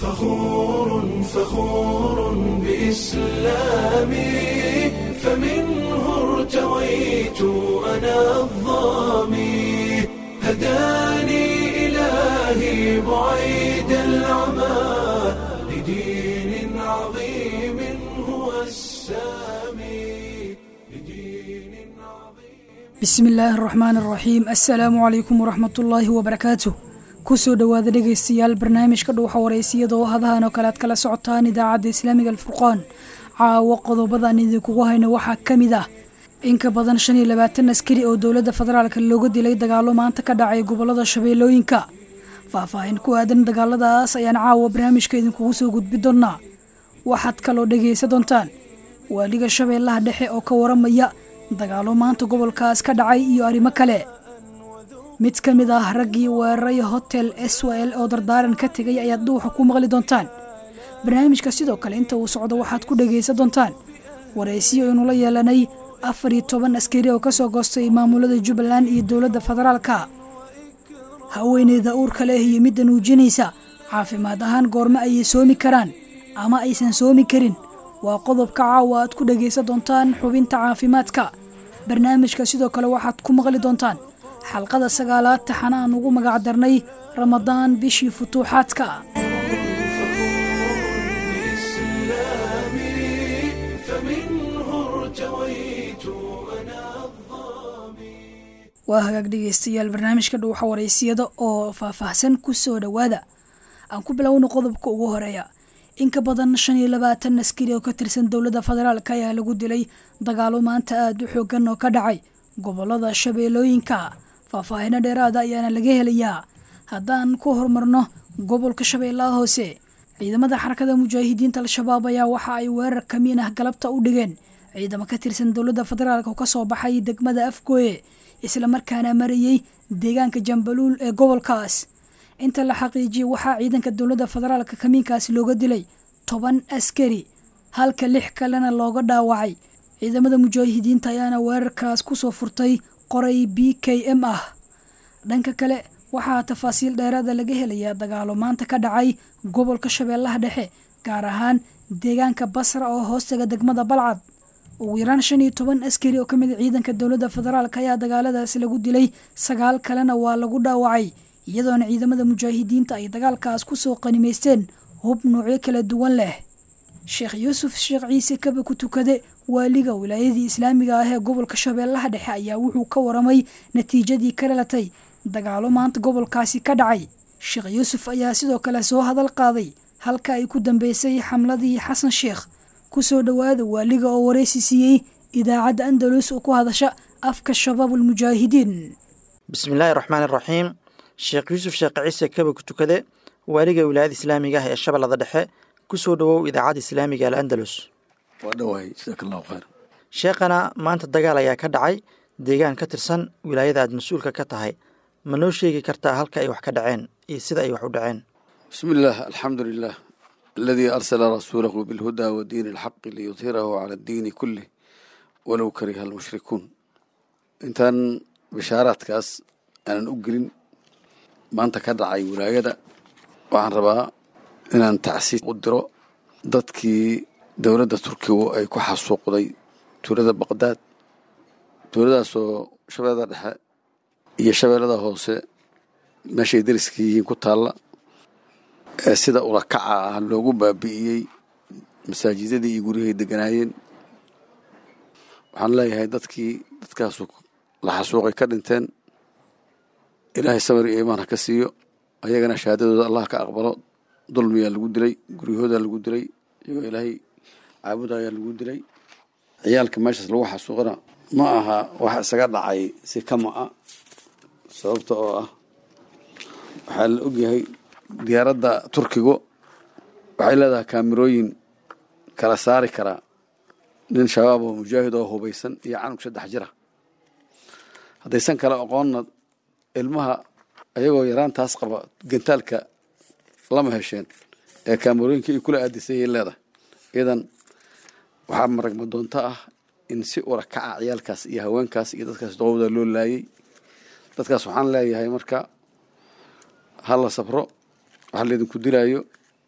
فخور فخور بإسلامي فمنه ارتويت أنا الظامي هداني إلهي بعيد العمى لدين عظيم هو السامي لدين عظيم bismi illaahi araxmaan araxiim assalaamu calaykum waraxmat ullaahi wabarakaatuh kusoo dhowaada dhegaystayaal barnaamijka dhuuxa wareysiyada oo hadahan oo kale aad kala socotaan idaacadda islaamiga alfurqaan caawo qodobadan idinkugu hayno waxaa ka mid ah in ka badan shan iyo labaatan askari oo dowladda federaalka looga dilay dagaalo maanta ka dhacay gobolada shabeellooyinka faahfaahin ku aadan dagaaladaas ayaan caawa barnaamijka idinkugu soo gudbi doonaa waxaad kaloo dhegaysa doontaan waaliga shabeellaha dhexe oo ka waramaya dagaalo maanta gobolkaas ka dhacay iyo arrimo kale mid ka mid ah raggii weeraray hotel s w l oo dardaaran ka tegay ayaad dhuuxa ku maqli doontaan barnaamijka sidoo kale inta uu socdo waxaad ku dhegaysan doontaan waraysiyo aynu la yeelanay afar iyo toban askari oo kasoo goostay maamulada jubbaland iyo dowladda federaalka haweeneyda uurka leh iyo midda nuujinaysa caafimaad ahaan goormo ayay soomi karaan ama aysan soomi karin waa qodobka caawa aad ku dhegaysan doontaan xubinta caafimaadka barnaamijka sidoo kale waxaad ku maqli doontaan xalqada sagaalaad taxana aan ugu magac darnay ramadaan bishii futuuxaadka بإسلامي فمنه ارتويت أنا الظامي waa hagaag dhegaystayaal barnaamijka dhuuxa wareysiyada oo faahfaahsan ku soo dhowaada aan ku bilowno qodobka ugu horeeya in ka badan shan iyo labaatan askari oo ka tirsan dowladda federaalk ayaa lagu dilay dagaalo maanta aada u xoogan oo ka dhacay gobolada shabeellooyinka faahfaahino dheeraada ayaana laga helayaa haddaan ku horumarno gobolka shabeellaha hoose ciidamada xarakada mujaahidiinta al-shabaab ayaa waxa ay weerar kamiin ah galabta u dhigeen ciidamo ka tirsan dowladda federaalk oo kasoo baxay degmada afgooye islamarkaana marayey deegaanka jambaluul ee gobolkaas inta la xaqiijiyey waxaa ciidanka dowladda federaalka kamiinkaasi looga dilay toban askari halka lix kalena looga dhaawacay ciidamada mujaahidiinta ayaana weerarkaas kusoo furtay qoray b k m ah dhanka kale waxaa tafaasiil dheeraada laga helayaa dagaalo maanta ka dhacay gobolka shabeellaha dhexe gaar ahaan deegaanka basra oo hoostaga degmada balcad ugu yaraan shan iyo toban askari oo ka mid a ciidanka dowladda federaalk ayaa dagaaladaasi lagu dilay sagaal kalena waa lagu dhaawacay iyadoona ciidamada mujaahidiinta ay dagaalkaas kusoo qanimaysteen hub noocyo kala duwan leh sheekh yuusuf sheekh ciise kaba ku tukade waaliga wilaayadii islaamiga ah ee gobolka shabeellaha dhexe ayaa wuxuu ka waramay natiijadii ka dhalatay dagaalo maanta gobolkaasi ka dhacay sheekh yuusuf ayaa sidoo kale soo hadal qaaday halka ay ku dambeysay xamladii xasan sheekh kusoo dhowaada waaliga oo waraysi siiyey idaacadda andalus oo ku hadasha afka shabaabulmujaahidiin bismillaahi raxmaani raxiim sheekh yuusuf sheekh ciise kaba ku tukade waaliga wilaayada islaamiga ah ee shabeellada dhexe kusoo dhowow idaacadda islaamiga al andalus waa dhawahay jasaaka allahu khayr sheekhana maanta dagaal ayaa ka dhacay deegaan ka tirsan wilaayada aad mas-uulka ka tahay ma noo sheegi kartaa halka ay wax ka dhaceen iyo sida ay wax u dhaceen bismi illaah alxamdu lilah aladii arsala rasuulahu bilhudaa wa diini alxaqi liyudhirahu cala addiini kulih walow kariha almushrikuun intaan bishaaraadkaas aanan u gelin maanta ka dhacay wilaayada waxaan rabaa inaan tacsiid u diro dadkii dowladda turkigu ay ku xasuuqday tuulada baqdaad tuuladaasoo shabeellada dhexe iyo shabeellada hoose meeshay dariska yihiin ku taalla ee sida ulakaca ah loogu baabi'iyey masaajidadii iyo guryahay deganaayeen waxaan leeyahay dadkii dadkaasu la xasuuqay ka dhinteen ilaahay samir iyo iimaan ha ka siiyo ayagana shahaadadooda allah ka aqbalo dulmiyaa lagu dilay guryahoodaa lagu dilay iyagoo ilaahay caabudayaa lagu dilay ciyaalka meeshaas lagu xasuuqana ma aha wax isaga dhacay si kama a sababta oo ah waxaa la ogyahay diyaaradda turkigu waxay leedahay kaamirooyin kala saari karaa nin shabaab oo mujaahid oo hubaysan iyo canug saddex jira haddaysan kale aqoonna ilmaha ayagoo yaraantaas qaba gantaalka lama hesheen ee kaamirooyinka ay kula aadisayay leedahay idan waxaa maragma doonto ah in si ula kaca ciyaalkaas iyo haweenkaas iyo dadkaas doqowda loo laayay dadkaas waxaan leeyahay marka ha la sabro waxa laydinku dilaayo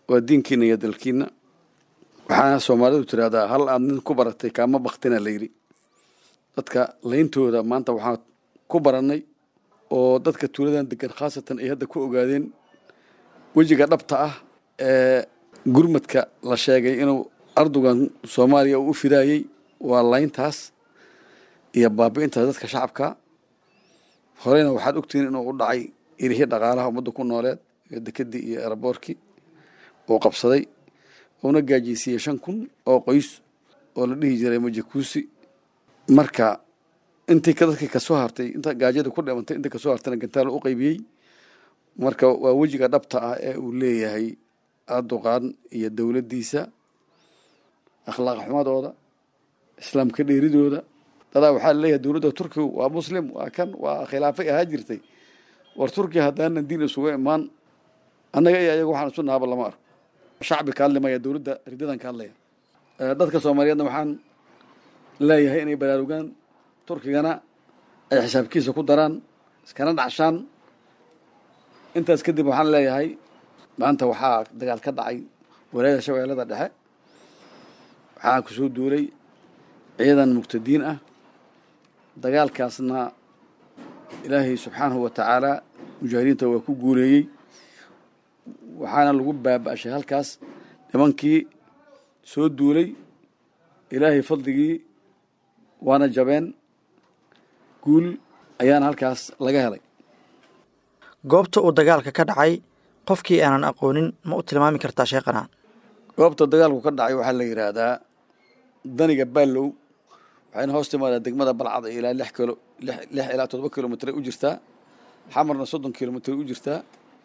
waa diinkiina iyo dalkiina waxaana soomaalidu tiraahdaa hal aad nin ku baratay kaama baktina la yidhi dadka layntooda maanta waxaan ku barannay oo dadka tuuladan degan khaasatan ay hadda ku ogaadeen wejiga dhabta ah ee gurmadka la sheegay inuu ardugan soomaaliya uu u fidaayey waa layntaas iyo baabi'intaas dadka shacabka horeyna waxaad ogtihiin inuu u dhacay irihii dhaqaalaha ummadda ku nooleed iyo dekedii iyo eraboorkii uu qabsaday uuna gaajiysiiyey shan kun oo qoys oo la dhihi jiray majakuusi marka intii dadkii kasoo hartay inta gaajada ku dhimantay intii kasoo hartayna gantaal u qaybiyey marka waa wejiga dhabta ah ee uu leeyahay aduqaan iyo dowladdiisa akhlaaq xumadooda islaamka dheeridooda dadaa waxaa leeyahay dowladda turkigu waa muslim waa kan waa khilaafay ahaa jirtay war turkiya haddaanan diin isuga imaan annaga iyo ayaga waxaan isu naaba lama arko shacbi ka hadlimaya dowladda ridadan ka hadlaya dadka soomaaliyeedna waxaan leeyahay inay baraarugaan turkigana ay xisaabkiisa ku daraan iskana dhacshaan intaas kadib waxaan leeyahay maanta waxaa dagaal ka dhacay walaayada shabeellada dhexe waxaa kusoo duulay ciidan muqtadiin ah dagaalkaasna ilaahay subxaanahu wa tacaala mujaahidiinta waa ku guuleeyey waxaana lagu baaba-ashay halkaas nimankii soo duulay ilaahay fadligii waana jabeen guul ayaana halkaas laga helay goobta uu dagaalka ka dhacay qofkii aanan aqoonin ma u tilmaami kartaa sheekhana goobta dagaalku ka dhacay waxaa la yidhaahdaa daniga baallow waxayna hoos timaadaa degmada balcada ilaa lix kilo lix ilaa toddoba kilomitr u jirtaa xamarna soddon kilomitr u jirtaa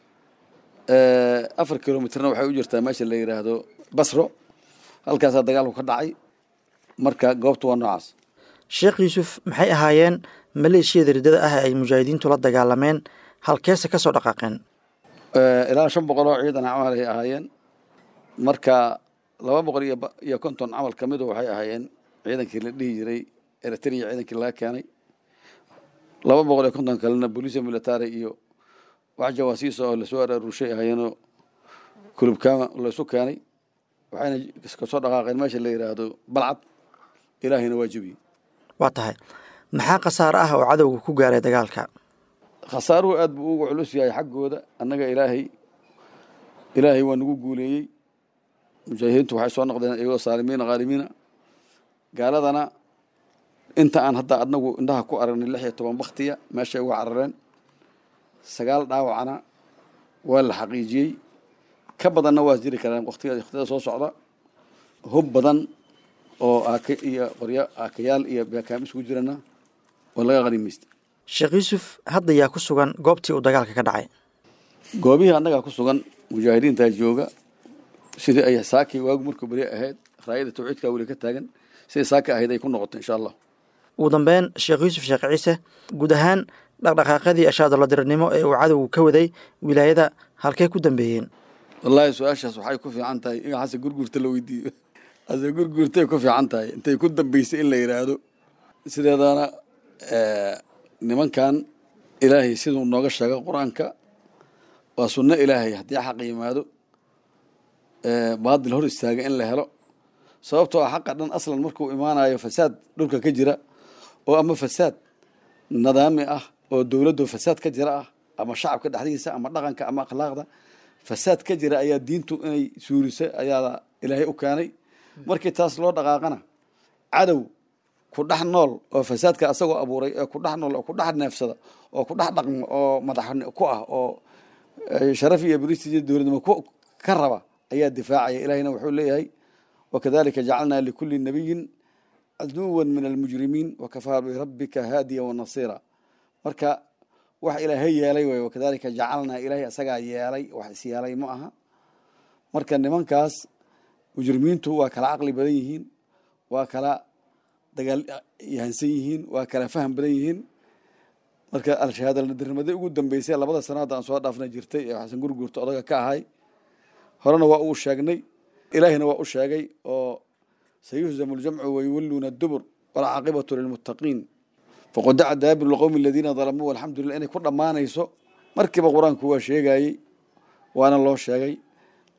afar kilomitrna waxay u jirtaa meesha la yidhaahdo basro halkaasaa dagaalku ka dhacay marka goobta waa noocaas sheekh yuusuf maxay ahaayeen maleeshiyada riddada ah ee ay mujaahidiintu la dagaalameen halkeese ka soo dhaqaaqeen ilaa shan boqol oo ciidan camal ay ahaayeen marka laba boqol iyo konton camal ka midu waxay ahaayeen ciidankii la dhihi jiray eritrea ciidankii laga keenay laba boqol iyo konton kalena booliisia military iyo wax jawaasiisa oo lasoo araarushay ahaayeenoo kulubkaama laysu keenay waxayna kasoo dhaqaaqeen meesha la yidhaahdo balcad ilaahayna waa jebiyey waa tahay maxaa khasaare ah oo cadowga ku gaaray dagaalka khasaaruhu aad buu uga culus yahay xaggooda annaga ilaahay ilaahay waa nagu guuleeyey mujaahidiintu waxay soo noqdeen iyagoo saalimiina khaalimiina gaaladana inta aan hadda adnagu indhaha ku aragnay lix iyo toban baktiya meeshay uga carareen sagaal dhaawacna waa la xaqiijiyey ka badanna waa jiri karaan waqtiga waqtiyada soo socda hub badan oo aaka iyo qoryo aakayaal iyo beekaam isugu jirana oo laga qanimaysta sheekh yuusuf hadda yaa ku sugan goobtii uu dagaalka ka dhacay goobihii annagaa ku sugan mujaahidiintaa jooga sidii ay saakii waagu markuu beri ahayd raayada tawxiidkaa weli ka taagan sidai saaka ahayd ay ku noqoto insha allah ugu dambeyn sheekh yuusuf sheekh ciise guud ahaan dhaqdhaqaaqadii ashaadaladiranimo ee uu cadowgu ka waday wilaayada halkey ku dambeeyeen wallaahi su-aashaas waxay ku fiican tahay in hase gurguurta la weydiiyo hase gurguurtay ku fiican tahay intay ku dambeysay in la yidhaahdo sideedana nimankan ilaahay siduu nooga sheego qur-aanka waa sunno ilaahay haddii xaq yimaado baadil hor istaaga in la helo sababtoo ah xaqa dhan aslan markuu imaanayo fasaad dhulka ka jira oo ama fasaad nidaami ah oo dowladdu fasaad ka jira ah ama shacabka dhexdiisa ama dhaqanka ama akhlaaqda fasaad ka jira ayaa diintu inay suurisa ayaa ilaahay u keenay markii taas loo dhaqaaqana cadow ku dhex nool oo fasaadka asagoo abuuray ee ku dhex nool oo ku dhex neefsada oo ku dhex dhaqmo oo madax ku ah oo sharaf iyo bristij dowladnimo ka raba ayaa difaacaya ilahina wuxuu leeyahay wakadalika jacalnaa likuli nabiyin caduwan min almujrimiin wakafaa birabbika haadiya wanasiira marka wax ilaahay yeelay way wakadalika jacalnaa ilaahay asagaa yeelay wax is yeelay ma aha marka nimankaas mujrimiintu waa kala caqli badan yihiin waa kala dagaal yahansan yihiin waa kala faham badan yihiin marka alshahaadalnadirnimadii ugu dambeysay labada sano hadda aan soo dhaafna jirtay ee xasan gurguurta odaga ka ahay horena waa uu sheegnay ilaahina waa u sheegay oo sayuhzamu ljamcu wayuwalluuna dubur walcaaqibatu lilmuttaqiin faqodaca daabiru lqowmi aladiina dalamuu walxamdulillah inay ku dhammaanayso markiiba qur-aanku waa sheegayey waana loo sheegay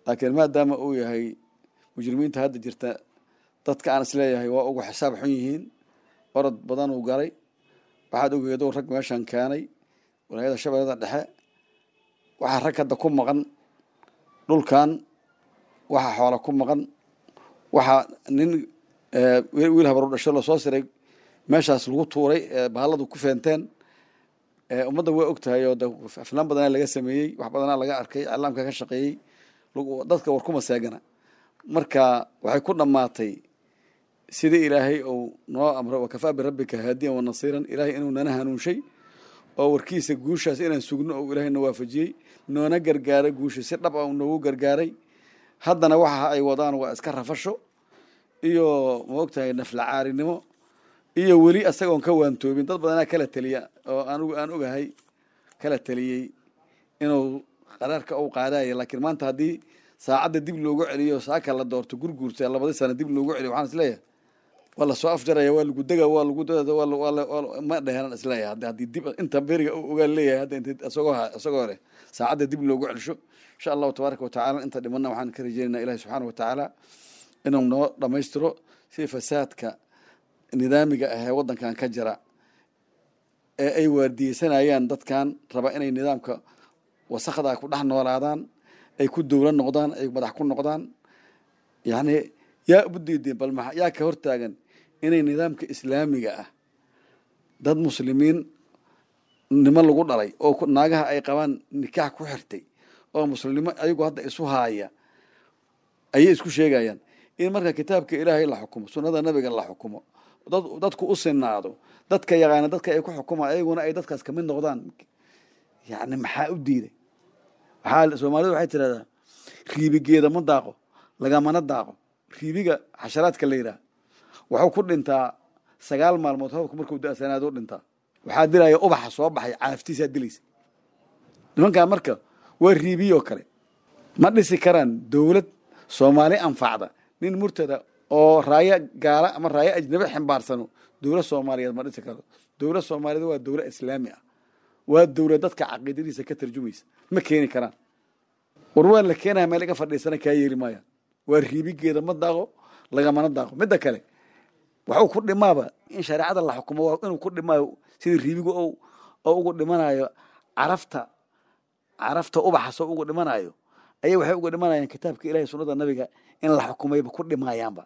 laakiin maadaama uu yahay mujrimiinta hadda jirta dadka aan isleeyahay waa ugu xisaab xun yihiin orod badan uu galay waxaad ogeedo rag meeshan keenay walaayada shabeellada dhexe waxaa rag hadda ku maqan dhulkan waxaa xoola ku maqan waxaa nin wiil habaru dhasho lasoo siray meeshaas lagu tuuray bahalladu ku feenteen ummadda waa og tahay oo aflaan badanaa laga sameeyey wax badanaa laga arkay iclaamka ka shaqeeyey dadka war kuma seegana marka waxay ku dhammaatay sidii ilaahay uu noo amro wakafaa birabbika haadiyan wa nasiiran ilaahay inuu nana hanuunshay oo warkiisa guushaas inaan sugno oo ilaahay na waafajiyey noona gargaaray guusha si dhab a noogu gargaaray haddana waxa ay wadaan waa iska rafasho iyo ma og tahay naflacaarinimo iyo weli asagoon ka waantoobin dad badanaa kala teliya oo anigu aan ogahay kala teliyey inuu qaraarka uu qaadaya laakiin maanta haddii saacadda dib loogu celiyo saaka la doorto gurguurta labadii sana dib loogu celiyo waxaan isleeyahay waa lasoo afjaraya waa lagu dega waa lagu ma dheheran isleeyahay haddi haddii dib inta beriga uu ogaa leeyahay hadda int isagoo isagoo hore saacadda dib loogu celisho insha allahu tabaaraka watacaala inta dhimanna waxaan ka rajeynaynaa ilahi subxaana watacaala inuu noo dhammaystiro si fasaadka nidaamiga ah ee waddankan ka jira ee ay waardiyeysanayaan dadkan raba inay nidaamka wasakda ku dhex noolaadaan ay ku dowla noqdaan ay madax ku noqdaan yacni yaa ubu diideen bal ma yaa ka hortaagan inay nidaamka islaamiga ah dad muslimiin nimo lagu dhalay oo naagaha ay qabaan nikaax ku xirtay oo muslimnimo ayagu hadda isu haaya ayay isku sheegayaan in marka kitaabka ilaahay la xukumo sunnada nabiga la xukumo dad dadku u sinaado dadka yaqaana dadka ay ku xukumaan ayaguna ay dadkaas kamid noqdaan yacni maxaa u diiday waxaa soomaalidu waxay tirahdaa riibigeeda ma daaqo lagamana daaqo riibiga xasharaadka la yidhaah wuxuu ku dhintaa sagaal maalmood roobka markuu da-sanaado u dhintaa waxaa dilaya ubaxa soo baxay caaftiisaa dilaysa nimankan marka waa riibiyoo kale ma dhisi karaan dowlad soomaali anfacda nin murtada oo raayo gaala ama raayo ajnabi ximbaarsano dowlad soomaaliyeed ma dhisi karo dowlad soomaaliyeed waa dowlad islaami ah waa dowlad dadka caqiidadiisa ka tarjumaysa ma keeni karaan war waa la keenaya meel iga fadhiisana kaa yeeli maayaan waa riibigeeda ma daaqo lagamana daaqo midda kale waxuu ku dhimaaba in shareecada la xukumo waa inuu ku dhimaayo sidii riibigu oo ugu dhimanayo carafta carafta ubaxasoo ugu dhimanayo ayay waxay uga dhimanayaan kitaabka ilahay sunnada nabiga in la xukumayba ku dhimayaanba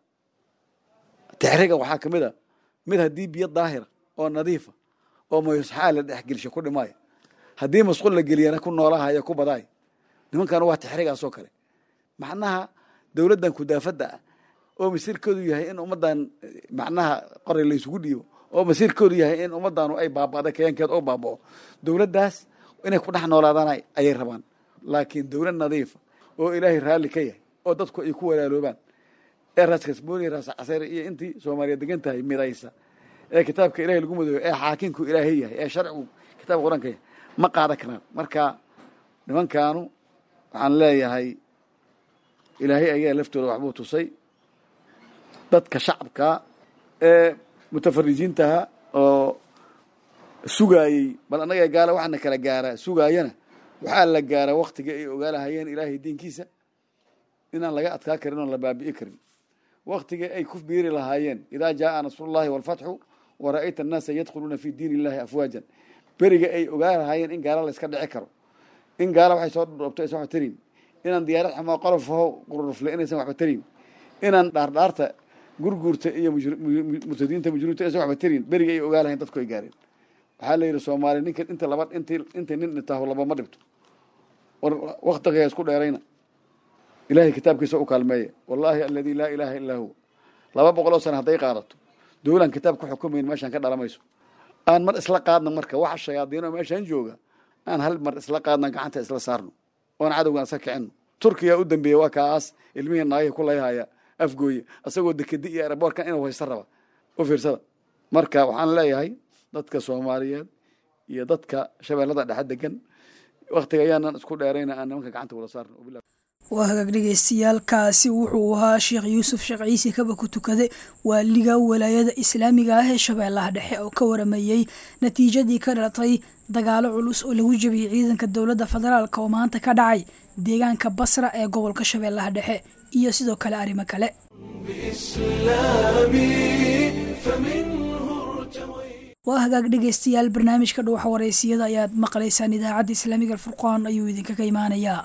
tixriga waxaa kamid a mid haddii biyo daahira oo nadiifa oo mayusxaa la dhexgelisho ku dhimaayo haddii masqul la geliyana ku noolahaya ku badaay nimankana waa tixrigaasoo kale macnaha dowladdan kudaafadda ah oo masiirkoodu yahay in ummaddan macnaha qoray la isugu dhiibo oo masiirkoodu yahay in ummaddanu ay baaba'da kayankeed oo baaba'o dowladdaas inay ku dhex noolaadaan ayay rabaan laakiin dowlad nadiifa oo ilaahay raalli ka yahay oo dadku ay ku walaaloobaan ee raas kasbooni raas caseere iyo intii soomaaliya degan tahay midaysa ee kitaabka ilahay lagu madooyo ee xaakinku ilaahay yahay ee sharcigu kitaabka qur-aanka yahay ma qaadan karaan marka nimankaanu waxaan leeyahay ilaahay ayaa laftooda waxbuu tusay dadka shacabka ee mutafarijiintaha oo sugaayey bal annaga gaala waxaana kala gaaraa sugaayana waxaa la gaaraa waktiga ay ogaalahayeen ilaahay diinkiisa inaan laga adkaa karin oon la baabi'i karin waktiga ay ku biiri lahaayeen idaa jaaa nasrullahi walfatxu wa ra'ayta annaasa yadkhuluuna fi diin illahi afwaajan beriga ay ogaa lahaayeen in gaala la iska dhici karo in gaala waxay soo dhoobto aysan waxba tarin inaan diyaarad xumoo qolofaho qururufle inaysan waxba tarin inaan dhaardhaarta gurguurta iyo murtadiinta mujriminta aysan waxba tarin beriga ay ogaa lahayen dadku ay gaareen waxaa la yidhi soomaaliya ninka inta laba int intay nin dhintaaho labama dhibto war waktiga isku dheerayna ilahay kitaabkiisa u kaalmeeya wallahi aladi laa ilaaha illaa huwa laba boqoloo sana hadday qaadato dowlaan kitaab ku xukumayn meeshaan ka dhalamayso aan mar isla qaadna marka waxa shayaadiinoo meeshaan jooga aan hal mar isla qaadna gacanta isla saarno oon cadowgan iska kicino turkiya u dambeeya waa kaas ilmihii naagihii ku layhaya afgooye isagoo dekedi iyo eraboorkan inuu haysta raba u fiirsada marka waxaan leeyahay dadka soomaaliyeed iyo dadka shabeellada dhexe degan waktiga ayaanan isku dheerayna aan nimanka gacanta wada saarno waa hagaag dhegeystayaaalkaasi wuxuu ahaa sheekh yuusuf sheekh ciise kaba ku tukade waaliga walaayada islaamiga ah ee shabeellaha dhexe oo ka waramayey natiijadii ka dhalatay dagaalo culus oo lagu jebiyey ciidanka dowladda federaalk oo maanta ka dhacay deegaanka basra ee gobolka shabeellaha dhexe iyo sidoo kale arrimo kale waa hagaag dhegeystayaal barnaamijka dhuuxa wareysiyada ayaad maqlaysaan idaacadda islaamiga alfurqaan ayuu idinkaga imaanayaa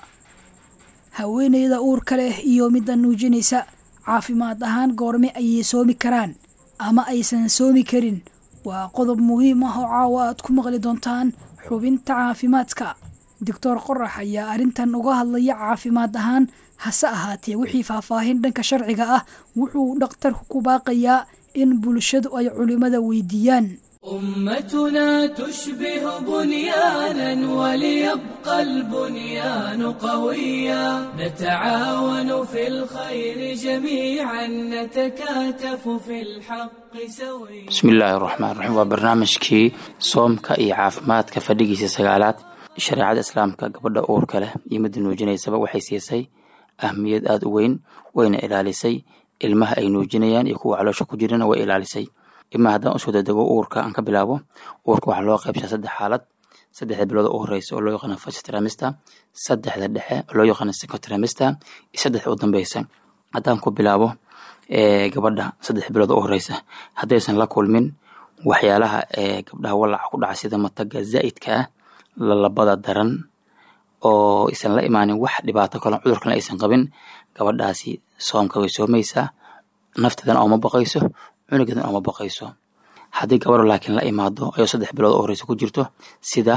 haweeneyda uurka leh iyo midda nuujinaysa caafimaad ahaan goorme ayay soomi karaan ama aysan soomi karin waa qodob muhiim ah oo caawa aad ku maqli doontaan xubinta caafimaadka doctor qorax ayaa arrintan uga hadlaya caafimaad ahaan hase ahaatee wixii faahfaahin dhanka sharciga ah wuxuu dhakhtarku ku baaqayaa in bulshadu ay culimmada weydiiyaan أمتنا تشبه بنيانا وليبقى البنيان قويا نتعاون في الخير جميعا نتكاتف في الحق سويا بسم الله الرحمن الرحيم waa barnaamijkii soomka iyo caafimaadka fadhigiisa sagaalaad shareecada islaamka gabadha uurka leh iyo midda nuujinaysaba waxay siisay ahmiyad aada u weyn wayna ilaalisay ilmaha ay nuujinayaan iyo kuwa caloosha ku jirana way ilaalisay ima haddaan usoo dadego uurka aan ka bilaabo uurka waxaa loo qaybshaa saddex xaalad saddexda bilood oo u horeysa oo loo yaqaano first trimester saddexda dhexe oo loo yaqaano second trimester iyo saddexda u dambeysa haddaan ku bilaabo gabadha saddex bilood oo u horeysa haddaysan la kulmin waxyaalaha gabdhaha walaca ku dhaca sida mataga zaa'idka ah lalabada daran oo aysan la imaanin wax dhibaato kale cudurkana aysan qabin gabadhaasi soomka way soomaysaa nafteedana ooma baqayso cunugeedan ooma baqayso haddii gabadho laakiin la imaado ayoo saddex bilood oo horeysa ku jirto sida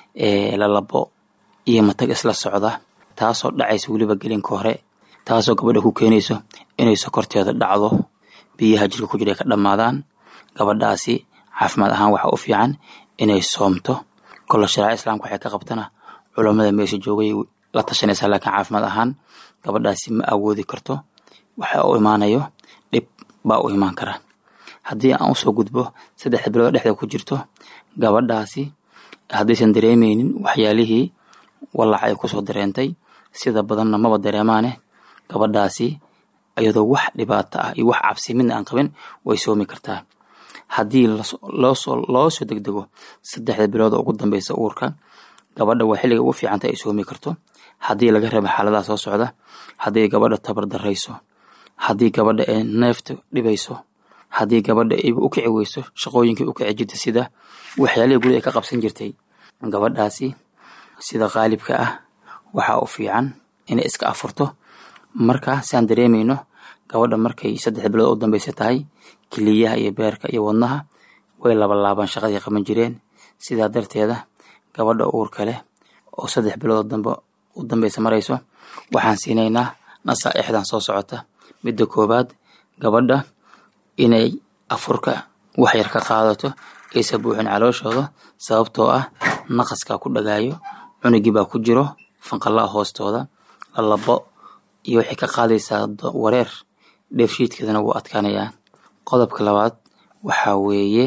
lalabo iyo matag isla socda taasoo dhacaysa weliba gelinka hore taasoo gabadha ku keenayso inay sokorteeda dhacdo biyaha jirka ku jira ay ka dhammaadaan gabadhaasi caafimaad ahaan waxaa u fiican inay soomto kolle shareeca islaamka waxay ka qabtana culammada meesha joogay la tashanaysaa laakiin caafimaad ahaan gabadhaasi ma awoodi karto waxa u imaanayo dhib baa u imaan kara haddii aan usoo gudbo saddexda bilood dhexda ku jirto gabadhaasi haddaysan dareemeynin waxyaalihii wallac ay kusoo dareentay sida badanna maba dareemaane gabadhaasi iyadoo wax dhibaato ah iyo wax cabsi midna aan qabin way soomi kartaa haddii loosoo loo soo degdego saddexda bilood oo ugu dambeysa uurka gabadha waa xilliga ugu fiicanta ay soomi karto haddii laga reebo xaaladaha soo socda haddii gabadha tabar darayso haddii gabadha ay neefta dhibayso haddii gabadha ay u kici weyso shaqooyinkii u kici jirta sida waxyaalihii guri ay ka qabsan jirtay gabadhaasi sida qaalibka ah waxaa u fiican inay iska afurto marka siaan dareemayno gabadha markay saddex bilood u dambeysa tahay keliyaha iyo beerka iyo wadnaha way labalaabaan shaqadii qaban jireen sidaa darteeda gabadha uurka leh oo saddex bilood dambe u dambeysa marayso waxaan siinaynaa nasaa'ixdan soo socota midda koowaad gabadha inay afurka wax yar ka qaadato aysa buuxin calooshooda sababtoo ah naqaskaa ku dhagaayo cunugii baa ku jiro fanqallaa hoostooda lalabo iyo waxay ka qaadaysaa wareer dheefshiidkeedana wuu adkaanayaa qodobka labaad waxaa weeye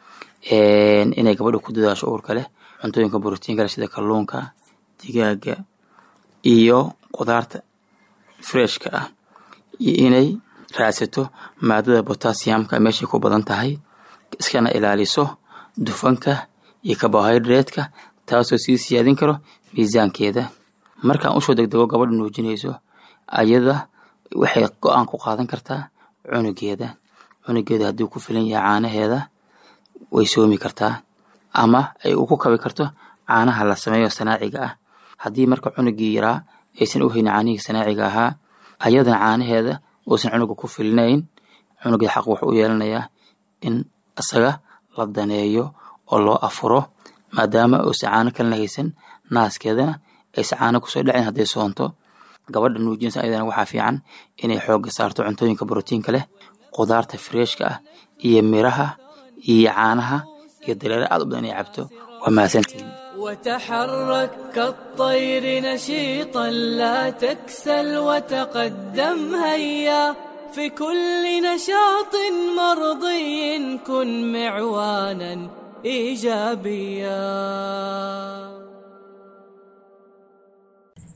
inay gabadha ku dadaasho uurka leh cuntooyinka borotiinka leh sida kalluunka digaaga iyo qudaarta freshka ah iyo inay raadsato maadada botassiumka meeshay ku badan tahay iskana ilaaliso dufanka iyo carbohydrate-ka taasoo sii siyaadin karo miisaankeeda markaan usoo degdego gabadha nuujinayso ayada waxay go-aan ku qaadan kartaa cunugeeda cunugeeda haddii ku filan yahay caanaheeda way soomi kartaa ama ay uku kabi karto caanaha la sameeyo sanaaciga ah haddii marka cunugii yaraa aysan u haynin caanihii sanaaciga ahaa ayadana caanaheeda uusan cunuga ku filinayn cunugeeda xaq wuxuu u yeelanayaa in isaga la daneeyo oo loo afuro maadaama uusan caano kalena haysan naaskeedana aysan caano kusoo dhacin hadday soonto gabadha nuujinaysa ayadana waxaa fiican inay xoogga saarto cuntooyinka borotiinka leh qudaarta freeshka ah iyo miraha iyo caanaha iyo dareere aad u badan inay cabto waa mahadsantihiin وتحرك كالطير نشيطا لا تكسل وتقدم هيا في كل نشاط مرضي كن معوانا ايجابيا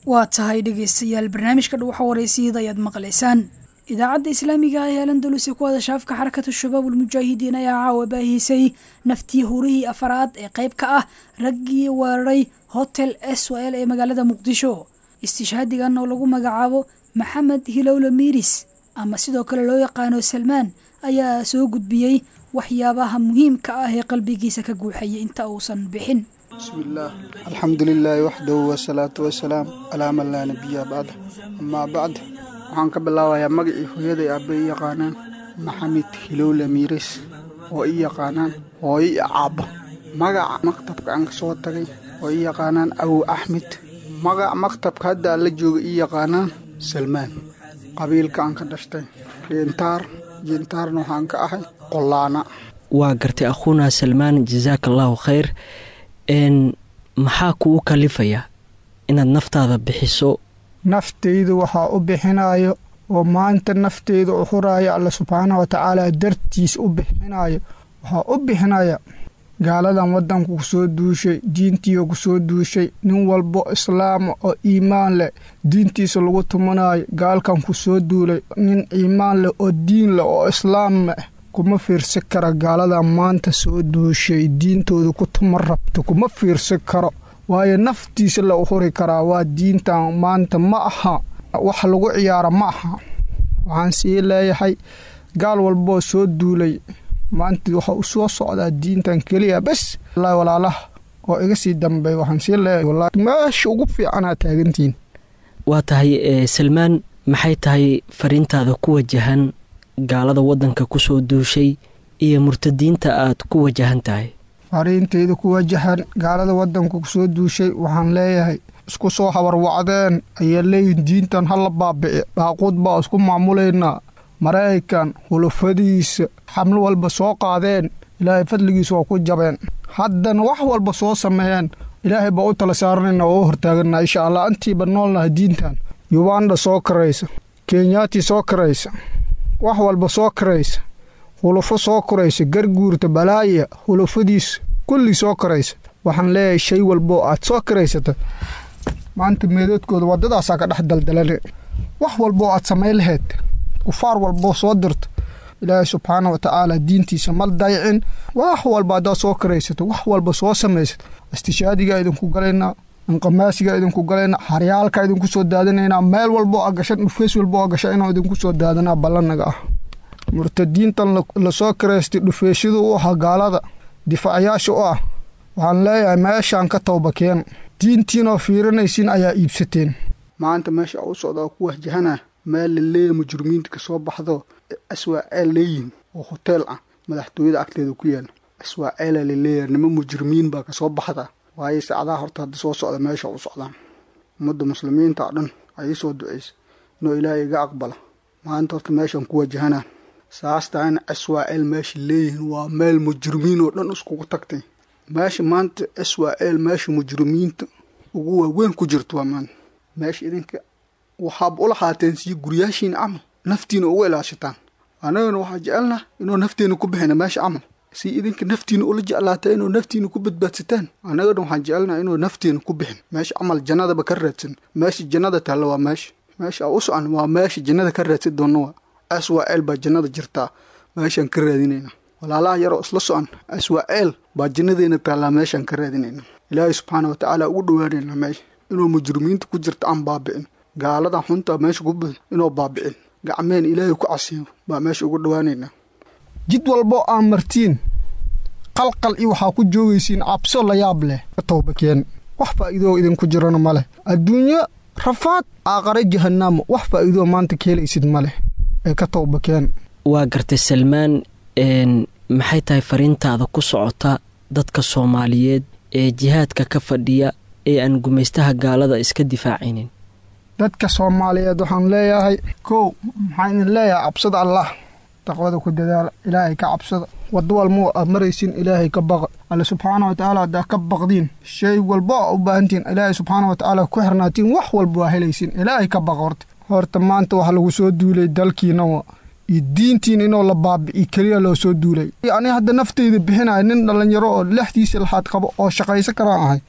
waa tahay dhegaystayaal barnaamijka dhuuxa wareysiyada ayaad maqlaysaan idaacadda islaamiga ah ee alandalus ee ku hadasha afka xarakatu shabaab ulmujaahidiin ayaa caawa baahisay naftii hurihii afaraad ee qayb ka ah raggii weeraray hotel s o l ee magaalada muqdisho istishhaadigan oo lagu magacaabo maxamed hilowle miiris ama sidoo kale loo yaqaano salmaan ayaa soo gudbiyey waxyaabaha muhiimka ah ee qalbigiisa ka guuxayay inta uusan bixin bismillaah alxamdu lilaahi waxdahu wasalaatu wasalaam calaa man laa nabiya bacda amaa bacd waxaan ka bilaabayaa magacii hooyaday aabbe i yaqaanaan maxamed hilowle miiris oo i yaqaanaan hooyo i caabba magaca maktabka aan ka soo tagay oo i yaqaanaan awow axmed magaca maktabka hadda aan la jooga i yaqaanaan salmaan qabiilka aan ka dhashtay jiintaar jiintaarna waxaan ka ahay qollaana waa gartay akhuuna salmaan jasaaka allaahu khayr n maxaa kugu kalifaya inaad naftaada bixiso naftaydu waxaa u bixinayo oo maanta nafteyda u huraayo alla subxaana wa tacaala dartiis u bixinayo waxaa u bixinaya gaaladan waddanku ku soo duushay diintiiga ku soo duushay nin walbo islaama oo iimaan leh diintiisa lagu tumanayo gaalkan ku soo duulay nin iimaan leh oo diin leh oo islaam leh kuma fiirsi kara gaaladan maanta soo duushay diintooda ku tuma rabto kuma fiirsi karo waayo naftiisa la u huri karaa waa diintan maanta ma aha wax lagu ciyaara ma aha waxaan sii leeyahay gaal walboo soo duulay maanta waxa u soo socdaa diintan keliya bes wallaahi walaalaha oo iga sii dambeey waxaan sii leeyahay wallaahi meesha ugu fiicanaa taagantihiin waa tahay salmaan maxay tahay fariintaada ku wajahan gaalada waddanka ku soo duushay iyo murtadiinta aad ku wajahan tahay fariintayda ku wajahan gaalada waddanka ku soo duushay waxaan leeyahay isku soo habarwacdeen ayaa leeyihin diintan hala baabici baaquud baa isku maamulaynaa maraykan hulufadiisa xamlo walba soo qaadeen ilaahay fadligiisa waa ku jabeen haddana wax walba soo sameeyeen ilaahay baa u tala saaranayna oo u hortaaganaa insha allah intiiba noolnaha diintan yubanda soo karaysa kenyaati soo karaysa wax walba soo karaysa hulufo soo koraysa garguurta balaaya hulufadiisa kulli soo koraysa waxaan leeyahay shay walboo aad soo karaysata maanta meedoodkooda waddadaasaa ka dhex daldalane wax walboo aad samayn lahayd kufaar walboo soo dirta ilaahay subxaana wa tacaala diintiisa mal daycin wax walba haddaad soo karaysato wax walba soo samaysato istishaadigaa idinku galaynaa inqamaasigaa idinku galaynaa haryaalkaa idinku soo daadinaynaa meel walboo a gasha dhufeys walboo a gasha inuu idinku soo daadanaa ballanaga ah murtadiintan lasoo karaystay dhufeesyadu u ahaa gaalada difaacayaasha u ah waxaan leeyahay meeshaan ka towbakeen diintiinoo fiirinaysiin ayaa iibsateen maanta meesha u socdaa ku wahjahana meel la leeya mujrimiinta ka soo baxdo aswaaceel leeyihin oo hoteel ah madaxtooyada agteeda ku yaala aswaaceela la leeyahay nimo mujrimiin baa kasoo baxda waayo sacdaha horta hadda soo socda meesha u socdaan ummadda muslimiinta oo dhan ayay soo ducaysa inuu ilaahay iga aqbala maanta horta meeshaan ku wajahanaa saastaan aswaaceel meesha leeyihiin waa meel mujrimiin oo dhan iskugu tagtay meesha maanta aswaaceel meesha mujrimiinta ugu waaweyn ku jirto waa maanta meesha idinka waxaaba ula haateen sii guryaashiina camal naftiina ugu ilaashataan annagana waxaa jecelnaa inuu nafteena ku bixina meesha camal si idinka naftiina ula jeclaata inuu naftiina ku badbaadsataan annagana waxaan jecelnaa inuu nafteena ku bixin meesha camal jannadaba ka raadsan meesha jannada taalla waa meesha meesha u socon waa meesha jannada ka raadsan doonna waa aswaaceel baa jannada jirtaa meeshaan ka raadinayna walaalaha yaroo isla socon aswaaceel baa jannadeena taallaa meeshaan ka raadinayna ilaahay subxaana wa tacaala ugu dhowaanayna meesha inuu mujrimiinta ku jirta aan baabicin gaalada xunta meesha ku bud inuu baabicin gacmeen ilaahay ku casiyo baa meesha ugu dhowaanaynaa jid walboo aan martiin qalqal iyo waxaa ku joogaysiin cabso la yaab leh ka towbakeen wax faa'iidoo idinku jirana ma leh adduunyo rafaad aaqare jahanaamo wax faa'iidoo maanta ka helaysid ma leh ee ka towbakeen waa gartay salmaan maxay tahay fariintaada ku socota dadka soomaaliyeed ee jihaadka ka fadhiya ee aan gumaystaha gaalada iska difaacaynin dadka soomaaliyeed waxaan leeyahay kow maxaa idin leeyahay cabsada allah taqwada ku dadaala ilaahay ka cabsada wado walmo aad maraysiin ilaahay ka baqa alle subxaana wa tacaala haddaa ka baqdiin shay walbo aa u baahantihin ilaahay subxaana wa tacaala ku xirnaatiin wax walba waa helaysiin ilaahay ka baqa horta horta maanta waxa lagu soo duulay dalkiina wa iyo diintiin inoo la baabi'i keliya loo soo duulay ani hadda nafteyda bixinaya nin dhallinyaro oo lexdiisa laxaad qabo oo shaqaysan karaan ahay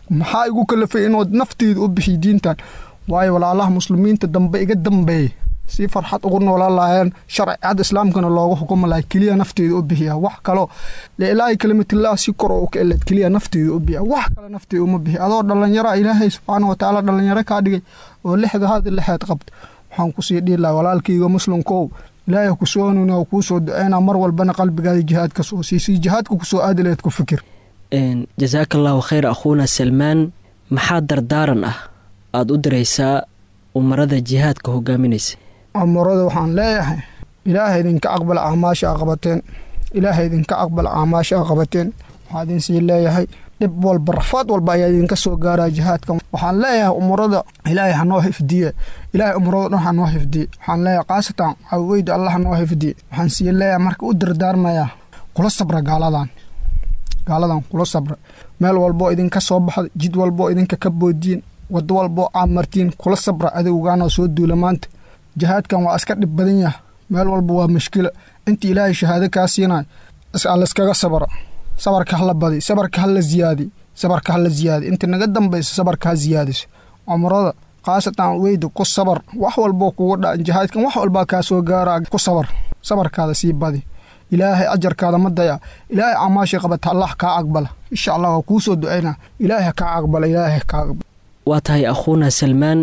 maxaa igu kalafay inuu nafteeda u bixiy diintan waayo walaalaha muslimiinta dambe iga dambeeyey si farxad ugu noolaan lahaayeen sharcicada islaamkana loogu xukuma lahay keliya nafteeda u bixiya wax kaloo liilaahi kalimatillah si kor oo ka eled keliya nafteeda u bixiya wax kale nafteeda uma bixiya adoo dhallinyara ilaahay subxaana watacaala dhallinyaro kaa dhigay oo lixda hada lixeed qabta waxaan kusii dhihi lahaa walaalkayga muslimkow ilaahay kusoo hanuuni oo kuu soo duceynaa mar walbana qalbigaada jihaadka soo siisii jihaadka kusoo aadi laheed ku fikir jasaaka allahu khayr akhuuna salmaan maxaa dardaaran ah aada u diraysaa umarada jihaadka hogaaminaysa amarada waxaan leeyahay ilaaha idinka aqbal acmaasha a qabateen ilaaha idinka aqbal acmaasha a qabateen waxaa idinsii leeyahay dhib walba rafaad walba ayaa idinka soo gaaraa jihaadka waxaan leeyahay umurada ilaahay hanoo hifdiye ilaahay umurada dhan hanoo hifdiye waxaan leeyahay khaasatan caweyda allah hanoo hifdiye waxaan sii leeyahay marka u dardaarmayaa kula sabra gaaladan gaaladan kula sabra meel walboo idinka soo baxda jid walboo idinka ka boodiyin wado walboo caamartiin kula sabra adowgaanoo soo duula maanta jihaadkan waa iska dhib badan yaha meel walba waa mashkila inta ilaahay shahaado kaa siinay layskaga sabra sabarka hala badi sabarka hala ziyaadi sabarka hala ziyaadi inta naga dambaysa sabarka ha ziyaadiso cumrada khaasatan weyda ku sabar wax walboo kugu dha jihaadkan wax walbaa kaa soo gaaraa ku sabar sabarkaada sii badi ilaahay ajarkaada ma daya ilaahay camaashii qabata allah kaa aqbala insha allah waa kuu soo ducaynaa ilaahay kaa aqbala ilaahay kaa aqbala waa tahay akhuuna salmaan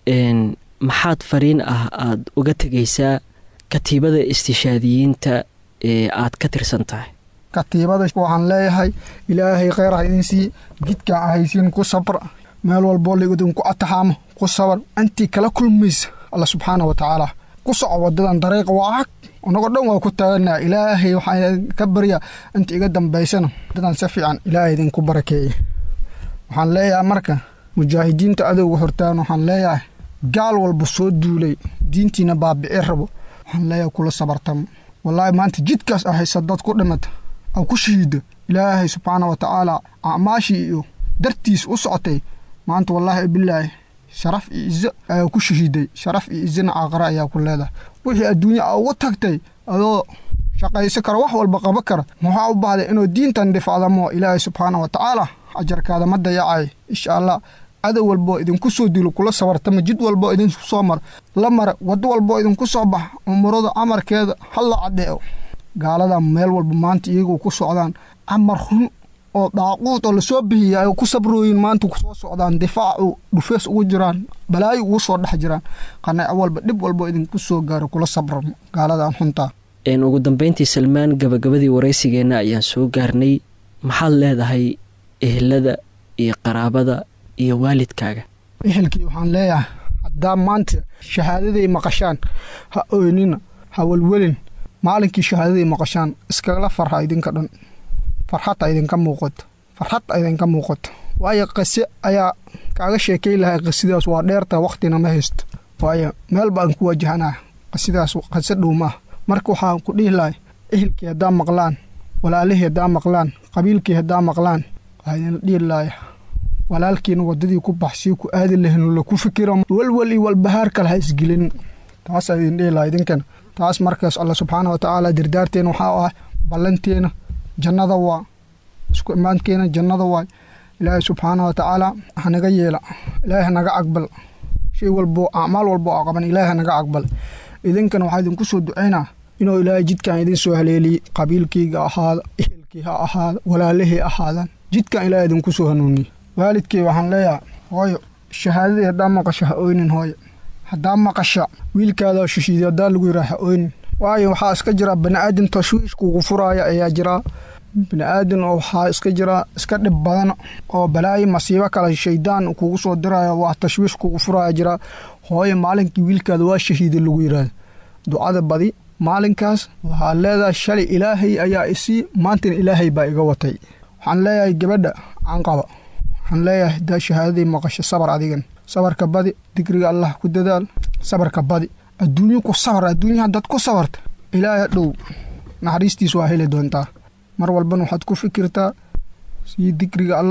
maxaad fariin ah aada uga tegaysaa katiibada istishaadiyiinta ee aad ka tirsan tahay katiibada waxaan leeyahay ilaahay kheyr ha idin sii jidkaan ahaysiin ku sabra meel walboo laidinku ataxaamo ku sabar intii kala kulmaysa alla subxaana wa tacaala ku soco wadadan dariiqa waa cag anagoo dhan waa ku taaganaa ilaahay waxaan ka baryaa inta iga dambaysana wadadan si fiican ilaahay idinku barakeeye waxaan leeyahay marka mujaahidiinta adowga hortaan waxaan leeyahay gaal walba soo duulay diintiina baabici rabo waxaan leeyahay kula sabartamo wallaahi maanta jidkaas ahaysa dad ku dhimata aw ku shahiida ilaahay subxaana wa tacaala acmaashii iyo dartiis u socotay maanta wallaahi bilaahi sharaf iyo izo ayaa ku shahiiday sharaf iyo izona caaqara ayaa ku leedahay wixii adduunya a ugu tagtay adoo shaqayso kara wax walba qabo kara maxaa u baahday inuu diintan difacdamo ilaahay subxaana wa tacaala ajarkaada ma dayacay insha allah cadow walboo idinku soo dilo kula sabartama jid walboo idinku soo mara la mara wado walboo idinku soo bax umurada amarkeeda hala caddeeco gaalada meel walba maanta iyagoo ku socdaan camar run oo daaquud oo lasoo bixiya ay ku sabrooyin maanta kusoo socdaan difaacu dhufees ugu jiraan balaayo ugu soo dhex jiraan qanaco walba dhib walbo idinku soo gaaro kula sabra gaaladan xuntaa ugu dambeyntii salmaan gabagabadii waraysigeenna ayaan soo gaarnay maxaad leedahay ehelada iyo qaraabada iyo waalidkaaga ehelkii waxaan leeyahay haddaa maanta shahaadaday maqashaan ha oynina ha welwelin maalinkii shahaadaday maqashaan iskagala farha idinka dhan farxadta idinka muuqato farxadta idinka muuqato waayo qase ayaa kaaga sheekay lahay qasidaas waa dheerta wakhtina ma haysto waayo meel baan ku wajahanaa qasidaas qase dhow maaha marka waxaan ku dhihi lahay ehelkii haddaa maqlaan walaalihii haddaa maqlaan qabiilkii haddaa maqlaan waxaa idinla dhihi lahay walaalkiina wadadii ku baxsii ku aadi lahin laku fikira welwel iyo walbahaar kale ha isgelin taasaa idin dhihi laha idinkana taas markaas alla subxaana wa tacaala dirdaarteena waxaa ah ballanteena jannada waa isku imaankeena jannada waay ilaahay subxaana wa tacaala hanaga yeela ilaahay hanaga aqbal shay walbo acmaal walbo a qaban ilaahay hanaga aqbal idinkana waxaa idinku soo ducaynaa inuu ilaahay jidkan idin soo haleeliye qabiilkayga ahaada ehelkii ha ahaada walaalihii ahaadaan jidkan ilaahay idinku soo hanuuniye waalidkay waxaan leeyahay hooyo shahaadadii haddaa maqasho ha oynin hooyo haddaa maqasha wiilkaada shishiiday haddaa lagu yiraa ha oynin waayo waxaa iska jira bani'aadam tashwiish kugu furaaya ayaa jiraa bini'aadan oo waxaa iska jira iska dhib badan oo balaayo masiibo kale shaydaan kugu soo diraya waa tashwiish kugu furaya jiraa hooyo maalinkii wiilkaada waa shahiiday lagu yiraahdo ducada badi maalinkaas waxaa leedahay shalay ilaahay ayaa isii maantana ilaahay baa iga watay waxaan leeyahay gabadha canqaba waxaan leeyahay daa shahaadadii maqasho sabar adigan sabarka badi digriga allah ku dadaal sabarka badi adduunyo ku sabar adduunya haddaad ku sabarta ilaahay dhow naxariistiis waa heli doontaa mar walbana waxaad ku fikirtaa sii digriga allah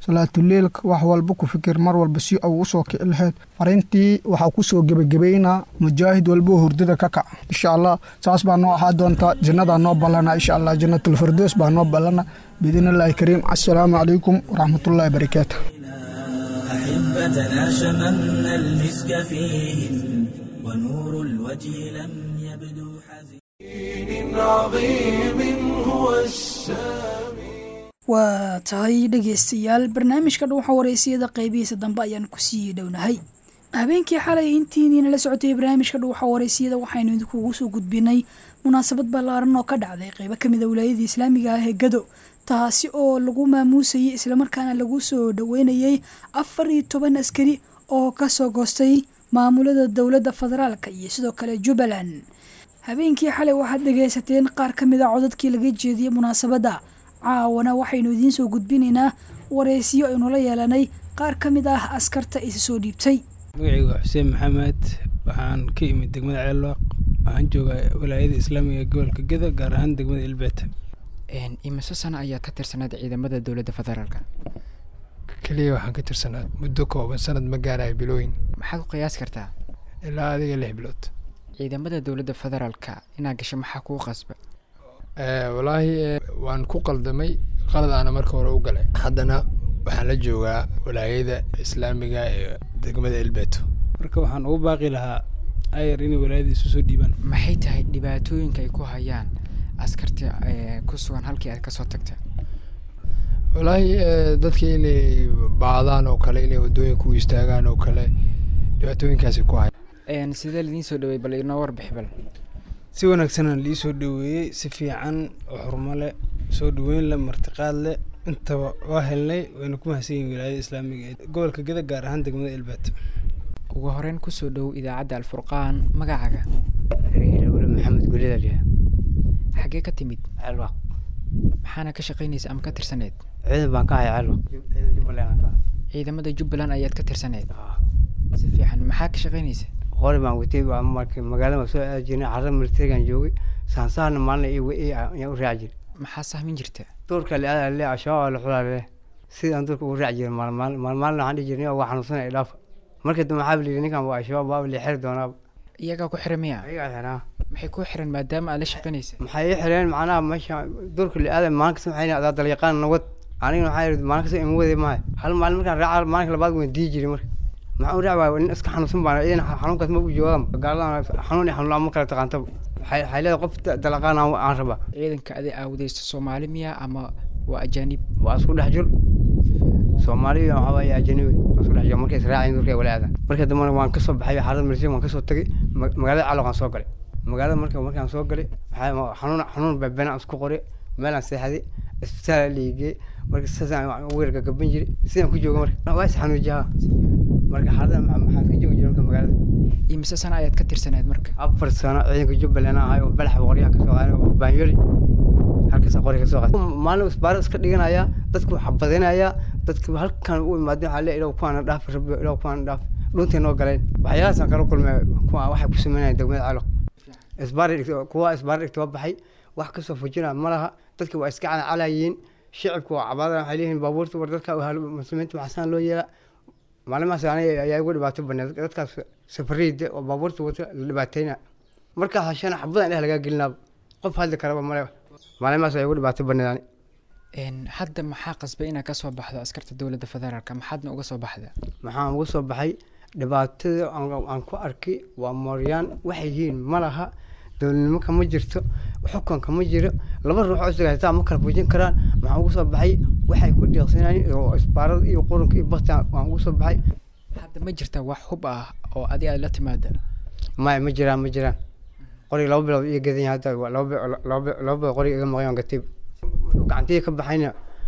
salaatuleilka wax walba ku fikir mar walba si uu usoo kici lahayd fariintii waxaa kusoo gebagabaynaa mujaahid walba oo hurdada ka kaca insha allah saas baa noo ahaa doontaa jannadaa noo ballana insha allah jannatulfirdows baa noo ballana biidn illaahi kariim assalaamu calaykum waraxmatullahi barakaatu أحبتنا شممنا المسك فيهم ونور الوجه لم يبدو حزين عظيم هو السامي waa tahay dhegaystayaal barnaamijka dhuuxa wareysiyada qaybihiisa dambe ayaan kusii dhownahay habeenkii xalay intiiniina la socotay barnaamijka dhuuxa wareysiyada waxaynu idinkugu soo gudbinay munaasabad ballaaran oo ka dhacday qeybo kamid a wilaayadii islaamiga ah ee gado taasi oo lagu maamuusayay islamarkaana lagu soo dhaweynayay afar iyo toban askari oo kasoo goostay maamulada dowladda federaalka iyo sidoo kale jubbaland habeenkii xalay waxaad dhegaysateen qaar ka mid a codadkii laga jeediyey munaasabadda caawana waxaynu idiin soo gudbinaynaa wareysiyo aynu la yeelanay qaar ka mid ah askarta isa soo dhiibtay magacaygu waa xuseen maxamed waxaan ka imid degmada ceelwaaq waxaan joogaa walaayada islaamiga gobolka geda gaar ahaan degmada ilbeeta imise sano ayaad ka tirsanayd ciidamada dowladda federaalka keliya waxaan ka tirsanaad muddo kooban sanad ma gaarayo bilooyin maxaad ku qiyaasi kartaa ilaa adiga lix bilood ciidamada dowladda federaalka inaad gasho maxaa kuu qasba walaahi waan ku qaldamay qaladaana marka hore u galay haddana waxaan la joogaa walaayada islaamiga ee degmada elbeto marka waxaan ugu baaqi lahaa ayar inay walaayada isu soo dhiibaan maxay tahay dhibaatooyinka ay ku hayaan askarta ku sugan halkii aad kasoo tagta walaahi dadka inay baadaan oo kale inay wadooyinka u istaagaan oo kale dhibaatooyinkaasi ku haya sidee laidiin soo dhawey bal inoo warbixi bal si wanaagsanaan lii soo dhaweeyey si fiican oo xurmo leh soo dhaweyn leh martiqaad leh intaba waa helnay wayna ku mahadsan yihin wilaayada islaamiga ee gobolka geda gaar ahaan degmada elbeet ugu horeyn kusoo dhow idaacadda alfurqaan magacaaga wle maxamed gulidaliya xaggee ka timid ceelwaq maxaana ka shaqaynaysa ama ka tirsaneyd ciidan baan ka haya ceelwaq ciidan jubbaland ciidamada jubbaland ayaad ka tirsaneyd si fiican maxaa ka shaqaynaysa qori baan watay waa markay magaalada soo aadi jirnay carrada militarigan joogay saansaarna maalin ayaan u raaci jiray maxaa sahmin jirta duurka liada le ashabaab la xulaa le sidaan duurka ugu raaci jiray maalmaal maalmaalin waxaan dhihi jirnay waa xanuunsanay idhaafa markii dambe waxaa layidhi ninkan waa ashabaab waa la xiri doonaa iyagaa ku xiran miya iyagaa xiraa maxay ku xiran maadaama aad la shaqaynaysa maxay ii xireen macnaha meesha duurka liada maalin kasta waxay adaa dalyaqaan nawad anigana waxaa yidhi maalin kasta ima waday maayo hal maalin markaan raaca maalinka labaad waan dii jiray marka maxaa u raaci waaya nin iska xanuunsan baan idan xanuunkaas ma u joogaan gaaladan xanuun iyo xanuun ma kala taqaantaba waxay leedahay qof dalaqaan aan rabaa ciidanka adi aawdaysta soomaali miya ama waa ajaanib waa isku dhex jir soomaaliya waxaa waaye ajanibi waa isku dhex jir markay israaceen durkay walaada marka dambena waan kasoo baxay xaalada militari waan kasoo tagay magaalada caloq aan soo galay magaalada marka markaan soo galay waxaa xanuun xanuun beebena isku qoray meelaan seexday isbitaal liigey marka saasaan weerka gaban jiray sidaan ku jooga marka waa is xanuujiyaa marka xaalada maxaan ka joogi jiray marka magaalada imise sano ayaad ka tirsaneed marka afar sano ciidanka jubbaland ahay oo balax qoryaha kasoo qaaday oo baanyoli halkaas qori kasoo qaaday maalin isbaaro iska dhiganaya dadku xabadinaya dadku halkan u imaadeen waxaa le ilaw kuwaana dhaaf rabbi ilaw kuwaana dhaaf dhuntay noo galeen waxyaalahaasaan kala kulmay kuwa waxay ku sameynayaan degmada caloq isbaari dhigta kuwa isbaari dhigta waa baxay wax kasoo fujinaa ma laha dadka waa iska calayiin shicibku waa cabaada waxay leeyihiin baabuurta war dadka muslimiinta maxasaan loo yeelaa maalimahaas aniga ayaa igu dhibaato baneed dadkaas safariida oo baabuurta wata la dhibaateyna markaa hashana xabadan dheh lagaa gelinaaba qof hadli karaba male maalimahaas ayaa igu dhibaato baneed ani hadda maxaa qasbay inaad kasoo baxdo askarta dowladda federaalka maxaadna uga soo baxda maxaan uga soo baxay dhibaatada aan ku arkay waa mooryaan waxay yihiin ma laha dowladnimo kama jirto xukun kama jiro laba ruux oo isdagaaltaa ma kala fujin karaan maxaan uga soo baxay waxay ku deeqsanayeen oo isbaarada iyo qurunka iyo bakti waan uga soo baxay hadda ma jirta wax hub ah oo adi aad la timaada maya ma jiraan ma jiraan qoriga laba bilood iyo gadan yahay hadda laba bilood qoriga iga maqan gantay gacantiya ka baxayna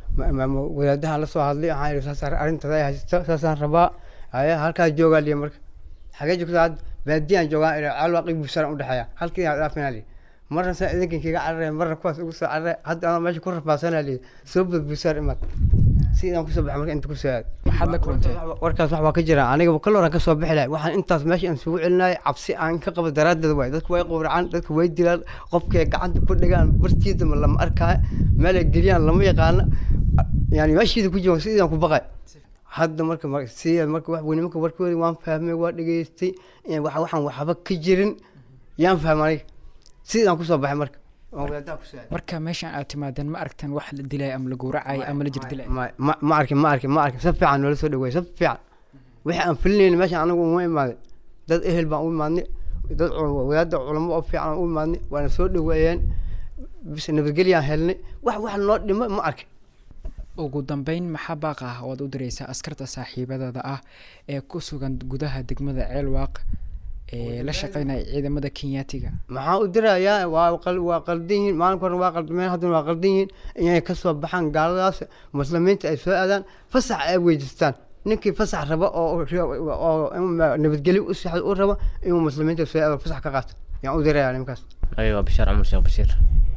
wadaadaha la soo hadlay waxaan yidhi saas arrintaas ay haysato saasaan rabaa haya halkaas joogaa liya marka xagee joogta had baadiyaan joogaa ila calwaaqi buusaan udhexeeya halkii aa dhaafina liya marna saa idinkan kiga cararaya marna kuwaas ugu soo cararaya hadda anoo meesha ku rafaasana liya soo bad buusaan imaad si idaan kusoo baxay marka inta kusoo aad maxaad la kulantay warkaas wax waa ka jira aniga kal horan kasoo bixi lahay waxaan intaas meesha aan isugu celinaya cabsi aan ka qabo daraaddeed waay dadku way qowracaan dadku way dilaan qofkay gacanta ku dhigaan bartiida lama arkaayo meel ay geliyaan lama yaqaano yani meeshiida ku jooga sidaan ku baqay hadda marka mar- sida marka wax weyne marka warkooda waan fahmay waa dhegeystay in wax waxaan waxba ka jirin yaan fahmay aniga sidaan kusoo baxay marka waan wadaadaha ku saaday marka meeshan aad timaadeen ma aragtan wax la dilay ama la gowracay ama la jirdilay ma ma- ma arkin ma arkin ma arkin si fiican noola soo dhaweey si fiican wixii aan filinayna meeshan anagu uma imaaday dad ehel baan u imaadnay dad cu- wadaada culamo oo fiican aan u imaadnay waana soo dhaweeyeen bis nabadgelyaan helnay wax wax noo dhimo ma arkin ugu dambeyn maxaa baaq ah oo aad u direysaa askarta saaxiibadada ah ee ku sugan gudaha degmada ceelwaaq ee la shaqeynaya ciidamada kenyaatiga maxaa u dirayaa waa qal waa qaldan yihiin maalinka hore waa qaldameen haddana waa qaldan yihiin inay ka soo baxaan gaaladaas muslimiinta ay soo aadaan fasax ay weydiistaan ninkii fasax raba oo oo in nabadgelyo u sixda u raba inuu muslimiinta soo aado fasax ka qaato yaan u dirayaa nimankaas ayaga waa bishaar cumar sheekh bashiir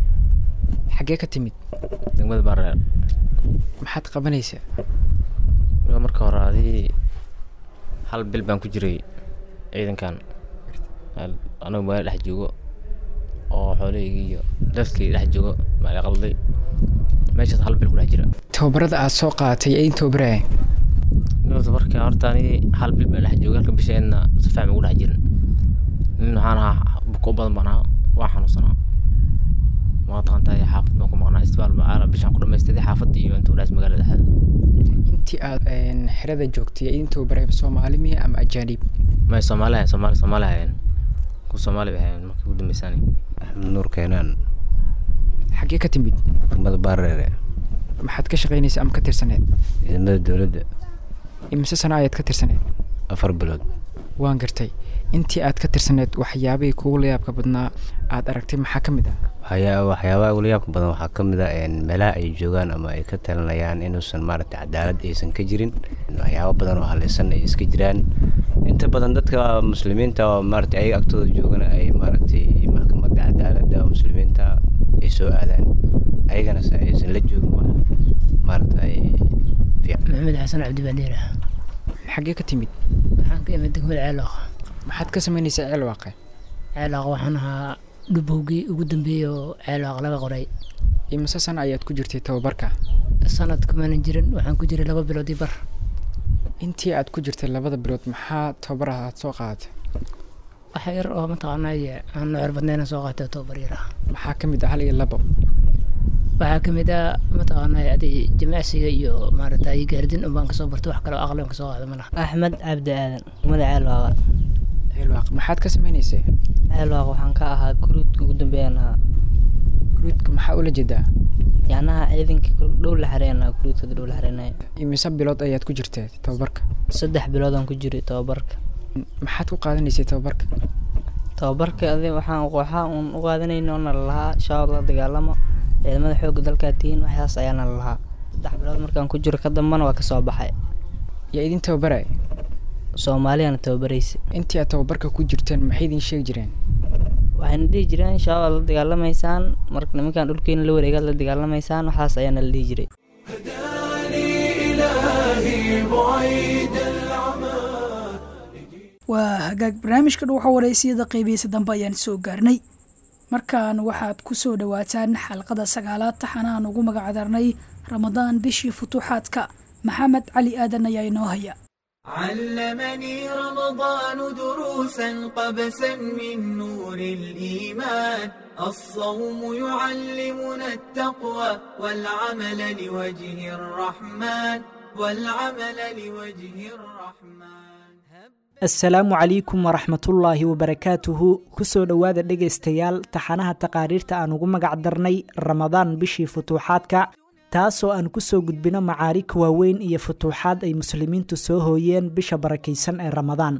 xaggee ka timid degmada bareer maxaad qabanaysaa Ilaa marka hore adii hal bil baan ku jiray ciidankan Hal- anagu magaala dhex joogo oo xoolahayga iyo dadkii dhex joogo maala qalday meeshaas hal bil ku dhex jira tababarada aad soo qaadatay ee in tababaraya Nabadda marka horta ani hal bil baan dhex joogay halka bisheedna si fiican ugu dhex jirin nin waxaan ahaa buko badan baan ahaa waa xanuunsanaa waa taqantahay xaafad baan ku maqnaa isbitaal baa aala bishaan ku dhamaystiday xaafadda iyo inta udhaas magaalada dhexdeeda intii aad een, xerada joogtay ee in tababaraya soomaali miya ama ajaanib may soomaali ahayn soomaali soomaali ahayn ku soomaali bay ahayn markii ugu dambeysaan axmed nuur keenaan xaggee ka timid degmada baareere maxaad ka shaqeynaysa ama ka tirsaneed ciidamada dowladda imise sano ayaad ka tirsaneed afar bilood waan gartay intii aad ka tirsaneed waxyaabihii kugu layaabka badnaa aad aragtay maxaa ka mid ah waxyaa waxyaabaha ugu yaabka badan waxaa ka mid ah een, meelaha ay joogaan ama ay ka talinayaan inuusan maaragtay cadaalad aysan ka jirin waxyaabo badan oo halaysan ay iska jiraan inta badan dadka muslimiinta oo maaragtay ayaga agtooda joogana ay maaragtay maxkamadda cadaaladda oo muslimiinta ay soo aadaan ayagana se aysan la joogin wax maaragtay fiican maxamed xasan cabdibadeer xaggee ka timid waxaan ka imid degmada ceelooq maxaad ka samaynaysaa ceelwaaqe ceelooq waxaan ahaa dhubowgii ugu dambeeyey oo ceelooq laga qoray imise sano ayaad ku jirtay tababarka sanad kumaanan jirin waxaan ku jiray laba bilood iyo bar intii aad ku jirtay labada bilood maxaa tababar ah aad soo qaadatay wax yar oo mataqaanay aan nucur badnayna soo qaatay oo tababar yar ah maxaa ka mid ah hal iyo labo waxaa ka mid ah mataqaanay adi jimacsiga iyo maaragtay gaardin unbaan kasoo bartay wax kale oo aqli aan kasoo qaada ma laha axmed cabdi aadan degmada ceelwaaqa ceelwaaq maxaad ka sameynaysay ceelwaaq waxaan ka ahaa guruudka ugu dambeeyaan ahaa guruudka maxaa ula jeedaa yacnaha ciidanka dhow la xareenaa guruudka dhow la xareenaya imise bilood ayaad ku jirtay tababarka saddex biloodaan ku jiray tababarka maxaad ku qaadanaysay tababarka tababarka adi waxaan waxaa uun u qaadanayna oona lalahaa shabaab la dagaalamo ciidamada xoogga dalkaa tihiin waxaas ayaana lalahaa saddex bilood markaan ku jiro ka dambana waa kasoo baxay yaa idin tababaray soomaaliyana tababaraysa intii aad tababarka ku jirteen maxay idin sheegi jireen waxayna dhihi jireen shabaab la dagaalamaysaan marka nimankaan dhulkeena la wareegaad la dagaalamaysaan waxaas ayaana la dhihi jiray إلهي بعيد العمى waa hagaag barnaamijka dhuuxa wareysiyada qeybihiisa dambe ayaan soo gaarnay markaan waxaad ku soo dhowaataan xalqada sagaalaad taxanaan ugu magacdarnay ramadaan bishii futuuxaadka maxamed cali aadan ayaa inoo haya علمني رمضان دروسا قبسا من نور الإيمان الصوم يعلمنا التقوى والعمل لوجه الرحمن والعمل لوجه الرحمن asalaamu calaykum waraxmatullaahi wabarakaatuhu kusoo dhowaada dhegaystayaal taxanaha taqaariirta aan ugu magac darnay ramadaan bishii futuuxaadka taasoo aan kusoo gudbino macaarig waaweyn iyo futuuxaad ay muslimiintu soo hooyeen bisha barakaysan ee ramadaan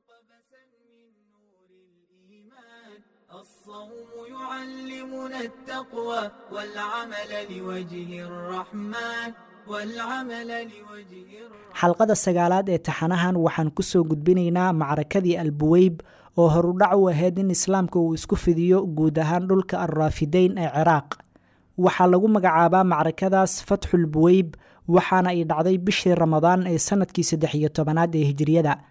يعلمنا التقوى والعمل لوجه الرحمن والعمل لوجه xalqada sagaalaad ee taxanahan waxaan kusoo gudbinaynaa macrakadii albuweyb oo horudhac u ahayd in islaamka uu isku fidiyo guud ahaan dhulka alraafideyn ee ciraaq waxaa lagu magacaabaa macrakadaas fatxul buweyb waxaana ay dhacday bishii ramadaan ee sanadkii saddex iyo tobanaad ee hijiriyada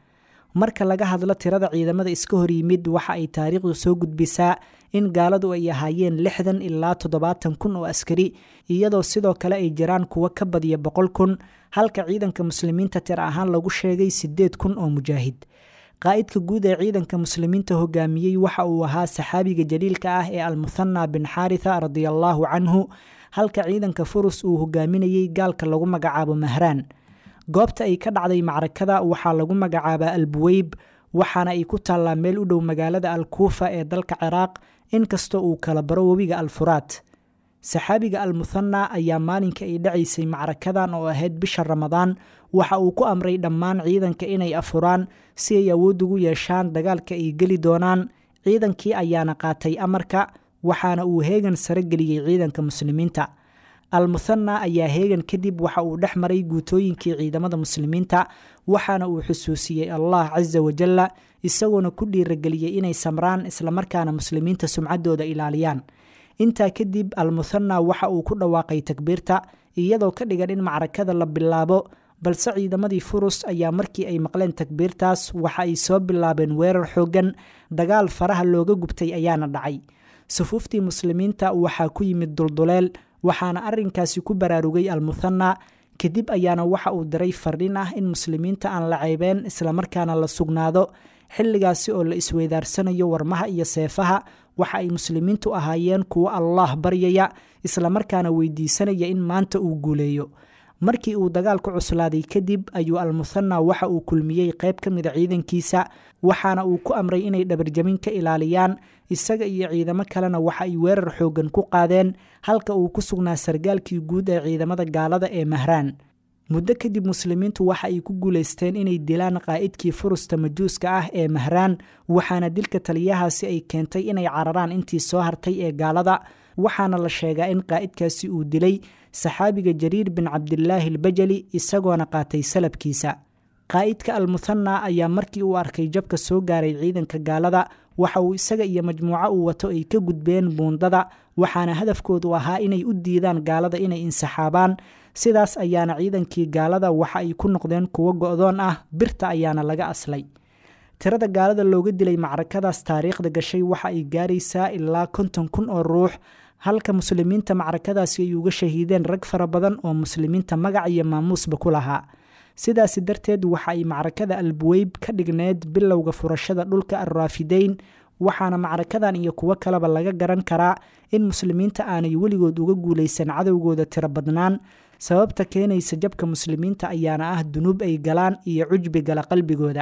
marka laga hadlo tirada ciidamada iska hor yimid waxa ay taariikhdu soo gudbisaa in gaaladu ay ahaayeen lixdan ilaa toddobaatan kun oo askari iyadoo sidoo kale ay jiraan kuwo ka badiya boqol kun halka ciidanka muslimiinta tir ahaan lagu sheegay siddeed kun oo mujaahid qaa'idka guud ee ciidanka muslimiinta hogaamiyey waxa uu ahaa saxaabiga jaliilka ah ee almuthana bin xaaritha radiallaahu canhu halka ciidanka furus uu hogaaminayey gaalka lagu magacaabo mahraan goobta ay ka dhacday macrakada waxaa lagu magacaabaa albuweyb waxaana ay ku taallaa meel u dhow magaalada alkuufa ee dalka ciraaq inkastoo uu kala baro webiga alfuraat saxaabiga almuthana ayaa maalinka ay dhacaysay macrakadan oo ahayd bisha ramadaan waxa uu ku amray dhammaan ciidanka inay afuraan si ay awood ugu yeeshaan dagaalka ay geli doonaan ciidankii ayaana qaatay amarka waxaana uu heegan sare geliyey ciidanka muslimiinta almuthana ayaa heegan kadib waxa uu dhex maray guutooyinkii ciidamada muslimiinta waxaana uu xusuusiyey allah casa wajalla isagoona ku dhiirageliyey inay samraan islamarkaana muslimiinta sumcaddooda ilaaliyaan intaa kadib almuthana waxa uu ku dhawaaqay takbiirta iyadoo ka dhigan in macrakada la bilaabo balse ciidamadii furus ayaa markii ay maqleen takbiirtaas waxa ay soo bilaabeen weerar xooggan dagaal faraha looga gubtay ayaana dhacay sufuuftii muslimiinta waxaa ku yimid dulduleel waxaana arrinkaasi ku baraarugay almuthana kadib ayaana waxa uu diray fardhin ah in muslimiinta aan la ceybeen islamarkaana la sugnaado xilligaasi oo la isweydaarsanayo warmaha iyo seefaha waxa ay muslimiintu ahaayeen kuwo allaah baryaya islamarkaana weydiisanaya in maanta uu guuleeyo markii uu dagaalku cuslaaday kadib ayuu almuthana waxa uu kulmiyey qayb ka mida ciidankiisa waxaana uu ku amray inay dhabarjamin ka ilaaliyaan isaga iyo ciidamo kalena waxa ay weerar xooggan ku qaadeen halka uu ku sugnaa sargaalkii guud ee ciidamada gaalada ee mahraan muddo kadib muslimiintu waxa ay ku guulaysteen inay dilaan qaa'idkii furusta majuuska ah ee mahraan waxaana dilka taliyahaasi ay keentay inay cararaan intii soo hartay ee gaalada waxaana la sheegaa in qaa'idkaasi uu dilay saxaabiga jariir bin cabdilaahi albajali isagoona qaatay salabkiisa qaa'idka almuthana ayaa markii uu arkay jabka soo gaaray ciidanka gaalada waxa uu isaga iyo majmuuco uu wato ay ka gudbeen buundada waxaana hadafkoodu ahaa inay u diidaan gaalada inay insaxaabaan sidaas ayaana ciidankii gaalada waxa ay ku noqdeen kuwo go'doon ah birta ayaana laga aslay tirada gaalada looga dilay macrakadaas taariikhda gashay waxa ay gaaraysaa ilaa konton kun oo ruux halka muslimiinta macrakadaasi ay uga shahiideen rag fara badan oo muslimiinta magac iyo maamuusba ku lahaa sidaasi darteed waxa ay macrakada albuweyb ka dhigneed bilowga furashada dhulka alraafideyn waxaana macrakadan iyo kuwo kaleba laga garan karaa in muslimiinta aanay weligood uga guulaysan cadowgooda tiro badnaan sababta keenaysa jabka muslimiinta ayaana ah dunuub ay galaan iyo cujbi gala qalbigooda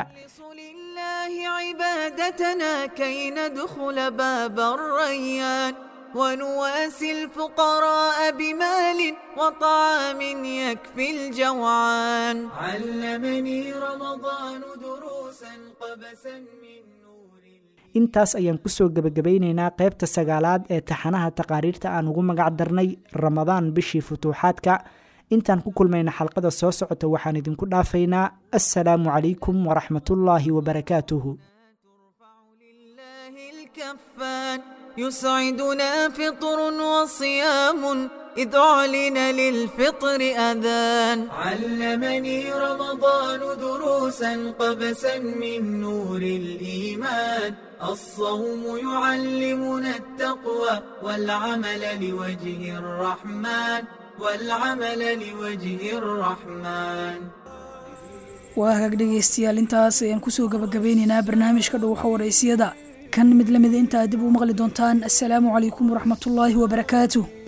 عبادتنا كي ندخل باب الريان ونواسي الفقراء بمال وطعام يكفي الجوعان علمني رمضان دروسا قبسا من intaas ayaan kusoo gebagabaynaynaa qaybta sagaalaad ee taxanaha taqaariirta aan ugu magac darnay ramadaan bishii futuuxaadka intaan ku kulmayna xalqada soo socota waxaan idinku dhaafaynaa assalaamu calaykum waraxmatullaahi wabarakaatuhu الكفان يسعدنا فطر وصيام إذ أعلن للفطر أذان علمني رمضان دروسا قبسا من نور الإيمان الصوم يعلمنا التقوى والعمل لوجه الرحمن والعمل لوجه الرحمن waa hagaag dhegaystayaal intaas ayaan kusoo gabagabeynaynaa barnaamijka dhowxa waraysiyada kan mid lamida intaa dib u maqli doontaan assalaamu calaykum waraxmatullaahi wabarakaatuh